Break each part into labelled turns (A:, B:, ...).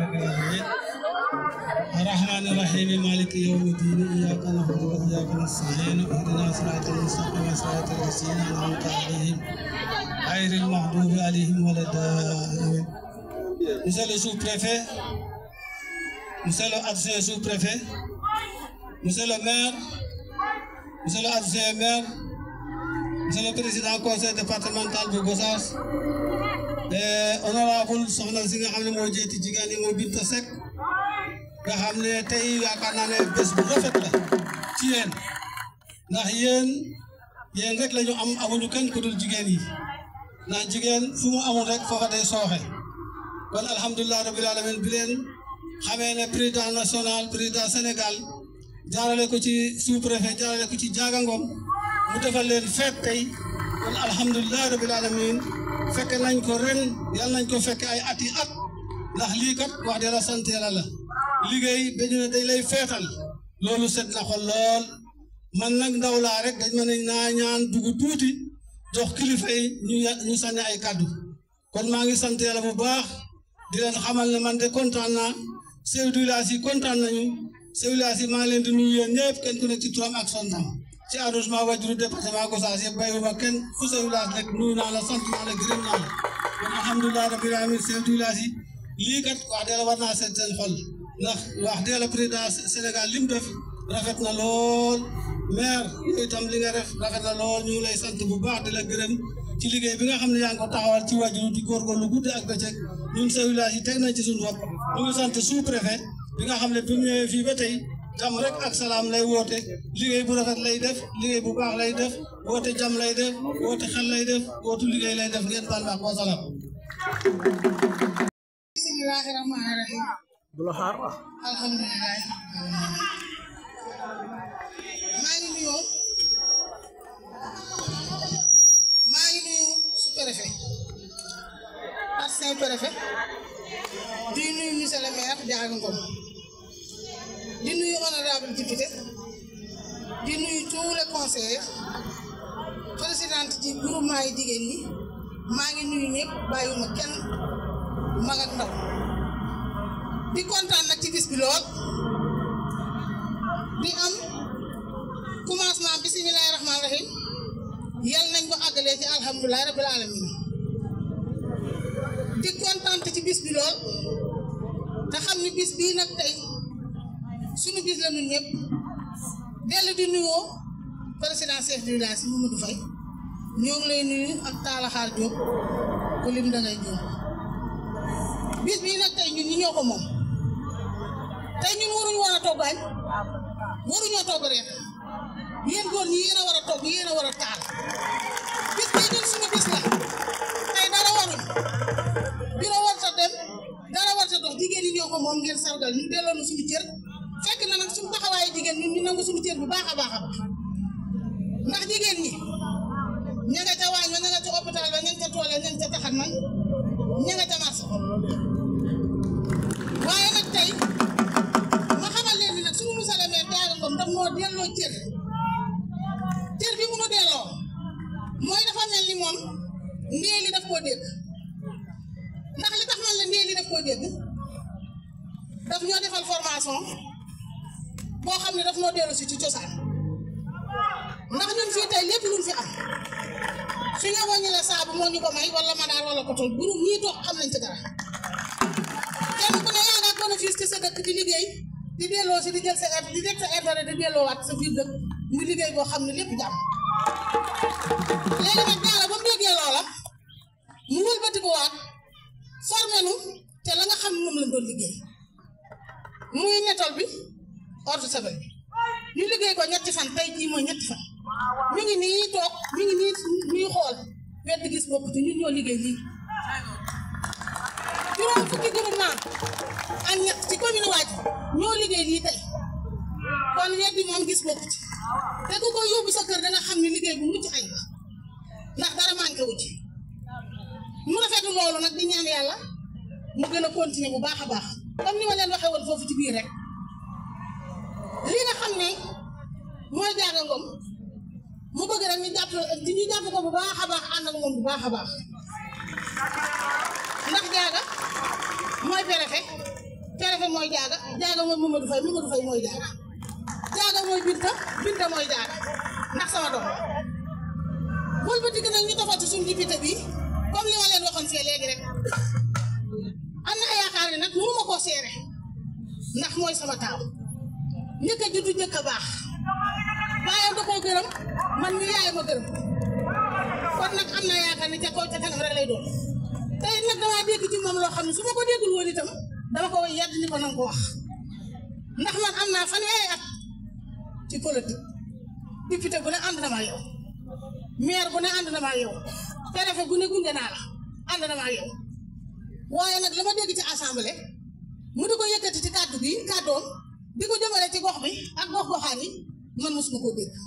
A: رب العالمين الرحمن الرحيم مالك يوم الدين إياك نعبد وإياك نستعين اهدنا صراط المستقيم صراط الذين أنعمت عليهم غير المغضوب عليهم ولا الضالين Monsieur le sous-préfet, Monsieur le adjoint sous-préfet, Monsieur le maire, Monsieur le adjoint maire, Monsieur le président conseil départemental de Gossas, honorable soxna si nga xam ne moo jiiti jigéen ñi mooy Binta Seck nga xam ne tey yaakaar naa ne bés bu rafet la ci yéen ndax yéen yéen rek la ñu am amuñu kenn ku dul jigéen yi ndax jigéen fu mu amul rek foofa day sooxe kon alhamdulilah rabbil alamin bi leen xamee ne président national président Sénégal jaarale ko ci sous préfet jaarale ko ci Diaga Ngom mu defal leen feet tey kon alhamdulilah rabbil alamin fekk nañ ko ren yàlla nañ ko fekk ay ati at ndax lii kat wax dëgg la sant yàlla la liggéey dañu ne dañ lay feetal loolu set na xol lool man nag ndaw laa rek dañ ma ne naa ñaan dugg tuuti jox kilifa yi ñu ñu sànni ay kàddu kon maa ngi sant yàlla bu baax di leen xamal ne man de kontaan naa chef du village yi kontaan nañu chef du village yi maa ngi leen di nuyu yéen ñëpp kenn ku nekk ci turam ak sontam ci arrondissement Wajuru département Gossas yëpp bàyyiwuma kenn fu chef du village rek nuyu naa la sant naa la gërëm naa la kon alhamdulilah rabbil alamin chef du village yi lii kat wax dëgg la war naa seet seen xol ndax wax dëgg la président Sénégal li mu def rafet na lool maire yooyu itam li nga def rafet na lool ñu ngi lay sant bu baax di la gërëm ci liggéey bi nga xam ne yaa ngi ko taxawal ci Wajuru di góorgóorlu guddi ak bëccëg ñun chef du village yi teg nañ ci suñu bopp ñu ngi sant sous préfet bi nga xam ne bi mu ñëwee fii ba tey jàmm rek ak salaam lay woote liggéey bu rafet lay def liggéey bu baax lay def woote jàmm lay def woote xel lay def wootu liggéey lay def ngeen baal ma ak wa salaam.
B: bismillahi rahmani rahim alhamdulilah maa ngi nuyoo maa ngi nuyu sous-préfet ak Saint-Préfet di nuyu monsieur le maire Diaga Ngom di nuyu honorable député di nuyu tous les conseillers présidente ci groupement yi jigéen ñi maa ngi nuyu ñëpp bàyyiwuma kenn mag ak ndaw di kontaan nag ci bis bi lool di am commencement bisimilahi rahmaani rahim yal nañ ko àggalee ci alhamdulilahi rabbil alamin di kontaan ci bis bi lool te xam ni bis bii nag tey sunu bis la ñun ñëpp dellu di nuyoo président chef du village yi Mamadou Faye ñoo ngi lay nuyu ak Talla Xaar Diop ku lim da ngay jóg bis bii nag tey ñun ñi ñoo ko moom tey ñun waruñu war a togg añ waruñoo togg reer yéen góor ñi yéen a war a togg yéen a war a taal bis bii ñun suñu bis la tey dara waruñ biro war sa dem dara war sa dox jigéen ñi ñoo ko moom ngeen sargal ñu delloo na suñu cër fekk na nag suñu taxawaayu jigéen ñun ñu nangu suñu cër bu baax a baax a baax ndax jigéen ñi ña nga ca waañ ba ña nga ca hôpital ba ña nga ca tool ya ña nga ca taxat man ña nga ca marché waaye nag tey ma xamal leen ni nag suñu monsieur le maire Diaga Ngom daf moo delloo cër cër bi mu nu delloo mooy dafa mel ni moom ndee li daf koo dégg ndax li tax man la ndee li daf koo dégg daf ñoo defal formation boo xam ne daf noo dellu si ci cosaan ndax ñun fii tey lépp luñ fi am su ñu ñu la saabu moo ñu ko may wala madaar wala kotol groupe ñii toog xam nañ ci dara kenn ku ne yaa nga bénéfice ci sa dëkk di liggéey di delloo si di jël sa di def sa intérêt di delloowaat sa biir dëkk muy liggéey boo xam ne lépp jàmm léegi nag Diaga ba mu déggee loola mu wëlbati ko waat formé nu te la nga xam ne moom lañ doon liggéey muy netol bi ordre sabel bi ñu liggéey ko ñetti fan tey jii mooy ñetti fan ñu ngi nii toog ñu ngi nii ñuy xool wedd gis bopp te ñun ñoo liggéey lii juróom fukki groupement ak ñett ci commune waaj ñoo liggéey lii tey kon weddi moom gis bopp ci te ku ko yóbbu sa kër da nga xam ne liggéey bu mucc ay ndax dara manqué wu ci mu rafetlu loolu nag di ñaan yàlla mu gën a continuer bu baax a baax comme ni ma leen waxee woon foofu ci biir rek li nga xam ne mooy Diaga Ngom mu bëgg rek ñu jàpp di ñu jàpp ko bu baax a baax ànd ak moom bu baax a baax ndax Diaga mooy préfet préfet mooy jaaga jaaga mooy Mamadou Faye Mamadou Faye mooy jaaga jaaga mooy binta binta mooy jaaga ndax sama doom la bul ba digg nag ñu tofal ci suñu député bi comme li ma leen waxoon fii léegi rek am na yaakaar ne nag mënuma koo seere ndax mooy sama taaw njëkk a juddu njëkk a baax baayam da koo gërëm man mi yaay ma gërëm kon nag am naa yaakaar ne ca kaw ca kanam rek lay doon te it nag damaa dégg ci moom loo xam ne su ma ko déggul woon itam dama ko yedd ni ko nanga ko wax ndax man am naa fanweeri at ci politique député bu ne ànd na ma yow maire bu ne ànd na ma yow préfet bu ne gunge naa la ànd na ma yow waaye nag la ma dégg ci assemblée mu di ko yëkkati ci kàddu bi kàddoom di ko jëmale ci gox bi ak gox goxaan yi man mosuma koo dégg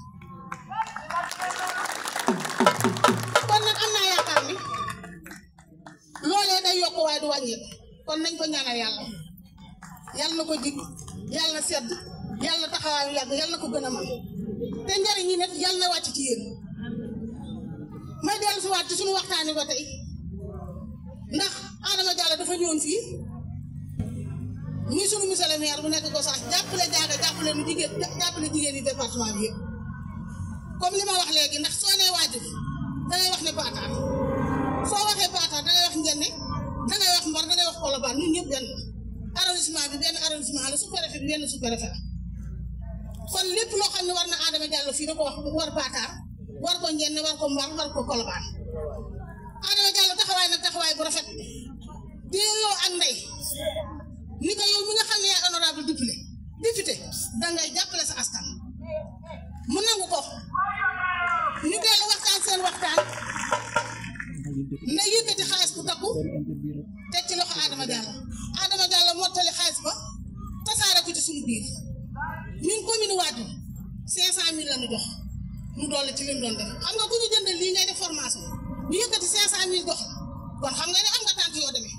B: kon nag am naa yaakaar ni loolee day yokk waaye du wàññeeku kon nañ ko ñaanal yàlla yàlla na ko jig yàlla na sedd yàlla na taxawaayu yàgg yàlla na ko gën a man te njariñ yi nag yàlla na wàcc ci yéen may dellu si waat ci suñu waxtaani ba tey ndax Adama Diallo dafa ñëwoon fii muy sunu monsieur le maire bu nekk ko sax jàppale jaaga jàppale nu jigéen jàppale jigéen yi département bi yëpp comme li ma wax léegi ndax soo nee waajur dangay wax ne paataar soo waxee paataar dangay wax njenne dangay wax mbar dangay wax kolobaan ñun ñëpp benn la arrondissement bi benn arrondissement la sous-préfet bi benn sous-préfet la kon lépp loo xam ne war na Adama Diallo fii da ko wax war paataar war ko njenne war ko mbar war ko kolobaan Adama Diallo taxawaay nag taxawaay bu rafet déeloo ak ndey ni ko yow mi nga xam ne yaay honorable député député dangay jàppale sa askan mu nangu ko ñu dellu waxtaan seen waxtaan na yëkkati xaalis bu takku teg ci loxo Adama Diallo Adama Diallo mottali xaalis ba tasaare ko ci suñu biir ñun commune Wade cinq cent mille la ñu jox mu dolli ci lim doon def xam nga ku ñu jëndal lii ngay def formation ñu yëkkati cinq cent mille jox kon xam nga ne am nga tànk yoo demee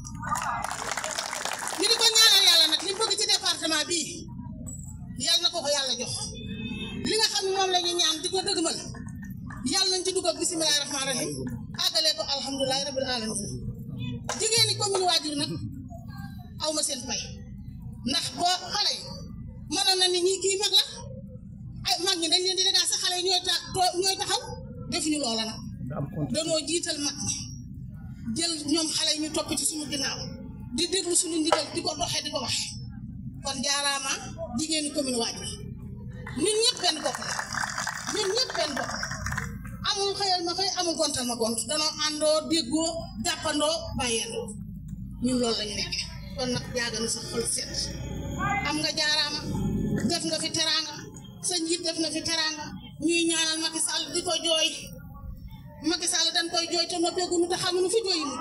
B: ñu di ko ñaanal yàlla nag li mu bëgg ci département bii yàlla na ko ko yàlla jox li nga xam ne moom la ñu ñaan di ko dëgmal yàlla nañ ci dugg ak bisimilah rahmaani rahim àggalee ko alhamdulilah rabil alamin jigéen ñi commune Waajur nag aw ma seen pay ndax boo xale yi mënoon na ni ñi kii mag la ay mag ñi dañ leen di dégaa sa xale yi ñooy ta ñooy taxaw defuñu loola nag danoo jiital mag ñi jël ñoom xale yi ñu topp ci suñu ginnaaw di déglu suñu ndigal di ko doxee di ko waxe kon jaaraama jigéeni commune Waajur ñun ñëpp benn bopp la ñun ñëpp benn bopp amul xëyal ma xëy amul gontal ma gont danoo àndoo déggoo jàppandoo bàyyeendoo ñun loolu lañu nekkee kon nag jaaga na sa xol set am nga jaaraama def nga fi teraanga sa njiit def na fi teraanga ñuy ñaanal Macky Sall di ko jooy Macky Sall dañ koy jooy te noppeegunu te xamuñu fi jooyi mu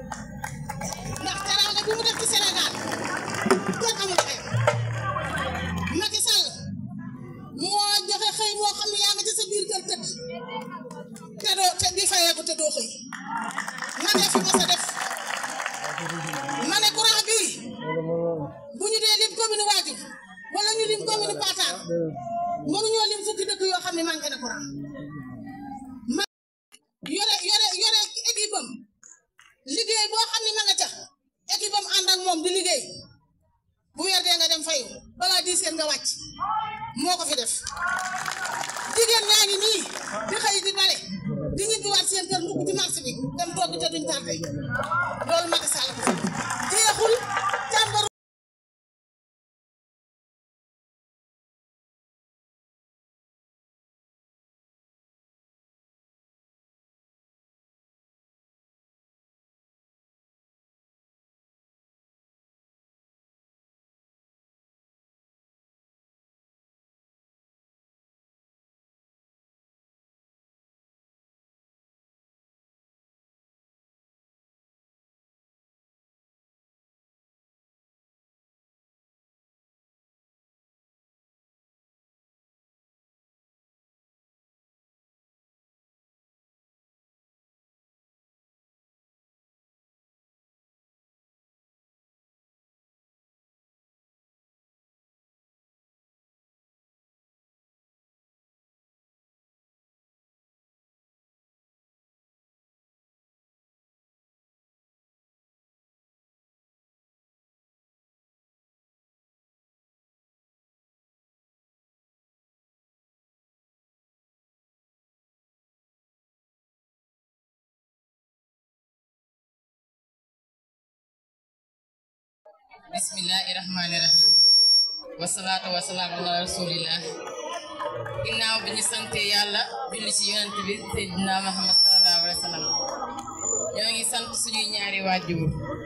B: ndax teraanga bi mu def ci Sénégal kenn amul xëyam Macky Sall moo joxe xëy moo xam ne yaa nga ci sa biir kër tëdd te doo te di fayeeku te doo xëy ma ne fi ma sa def ma ne courant bii bu ñu dee lim commune Waajur wala ñu lim commune Patar mënuñoo lim fukki dëkk yoo xam ne manqué na courant ma yore yore yore équipe am liggéey boo xam ne ma nga ca équipe am ànd ak moom di liggéey bu weer dee nga dem fayu balaa di seen nga wàcc moo ko fi def jigéen ñaa ngi nii di xëy di bale di ñibbiwaat seen kër ndugg ci marché bi dem togg te duñ tardé loolu Macky Sall ko fi jeexul càmbar
C: bismillahi rahmaani rahim wasalaatu wasalaamu ala rasulillah ginnaaw bi ñu sante yàlla julli ci yonent bi seydina Muhammad sallallahu alayhi wa sallam ñoo ngi sant suñuy ñaari waajur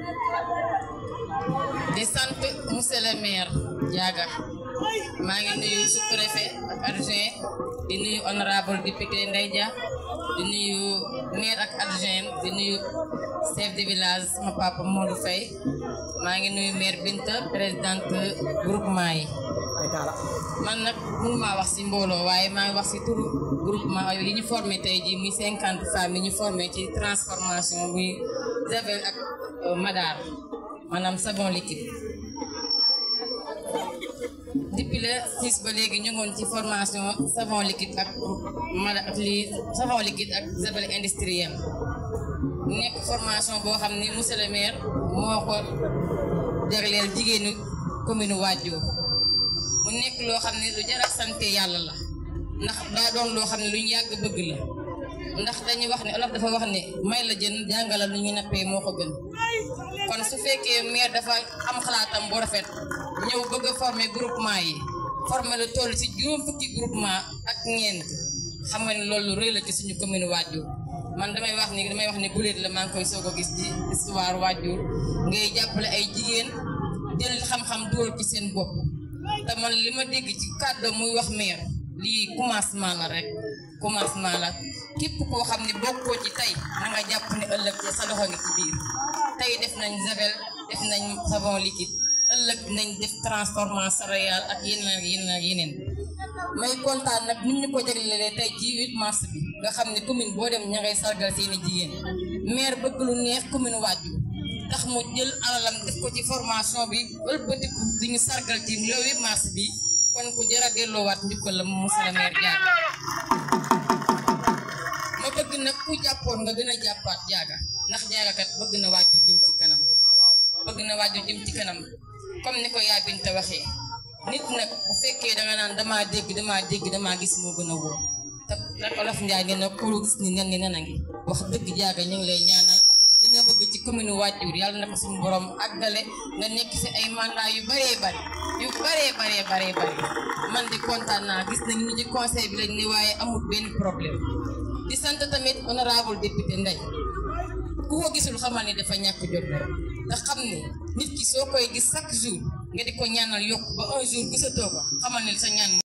C: di sant monsieur le maire Diaga maa ngi nuyu sous-préfet ak adjoint di nuyu honorable député Ndeye Dia di nuyu maire ak adjoint di nuyu chef de village sama papa Modou Faye maa ngi nuyu maire Binta présidente groupement yi man nag mënumaa wax ci mbooloo waaye maa ngi wax ci turu groupement yi ñu formé tey jii muy cinquante femmes yi ñu formé ci transformation muy javel ak madar maanaam savon liquide depuis le 6 ba léegi ñu ngoon ci formation savon liquide ak mada ak lii savon liquide ak javel industriel nekk formation boo xam ni monsieur le maire moo ko jagleel jigéenu commune Wadiour mu nekk loo xam ne lu jar a sante yàlla la ndax daa doon loo xam ne lu ñu yàgg bëgg la ndax dañuy wax ne olof dafa wax ne may la jën jàngala lu ñu nappee moo ko gën kon su fekkee maire dafa am xalaatam bu rafet ñëw bëgg a former groupement yi former lu toll ci juróom fukki groupement ak ñeent xam nga ne loolu rëy la ci suñu commune Wadiour man damay wax ni damay wax ni guléet la maa ngi koy soog a gis ci histoire Wadiour ngay jàppale ay jigéen jël xam-xam dugal ci seen bopp te man li ma dégg ci kàddu muy wax maire lii commencement la rek commencement la képp koo xam ne bokkoo ci tey na nga jàpp ne ëllëg sa loxo ngi ci biir tey def nañ javel def nañ savon liquide ëllëg nañ def transformation céréale ak yeneen ak yeneen ak yeneen may kontaan nag nit ñu ko jaglelee tey ci 8 mars bi nga xam ne commune boo dem ña ngay sargal seeni jigéen maire bëgg lu neex commune Wadiour tax mu jël alalam def ko ci formation bi ëlbatiku di ñu sargal ci le 8 mars bi kon ku jëra delloowaat njukkal la mu monsieur le maire Diaga ma bëgg nag ku jàppoon nga gën a jàppaat Diaga ndax Diaga kat bëgg na Wadiour jëm ci kanam bëgg na Wadiour jëm ci kanam comme ni ko yaa Binta waxee nit nag bu fekkee danga naan damaa dégg damaa dégg damaa gis moo gën a wóor te rek olof Njaay nee na ku gis ni nen ni nen a ngi wax dëgg Diaga ñu ngi lay ñaanal li nga bëgg ci commune Wadiour yàlla na ko suñu borom àggale nga nekk ci ay mandat yu bëree bëri yu bëree bëree bëree bëri man di kontaan naa gis nañ ñu ci conseil bi lañ ne waaye amul benn problème di sant tamit honorable député Ndeye ku ko gisul xamal ni dafa ñàkk jot te xam ne nit ki soo koy gis chaque jour nga di ko ñaanal yokk ba un jour gisatoo ko xamal ni sa ñaan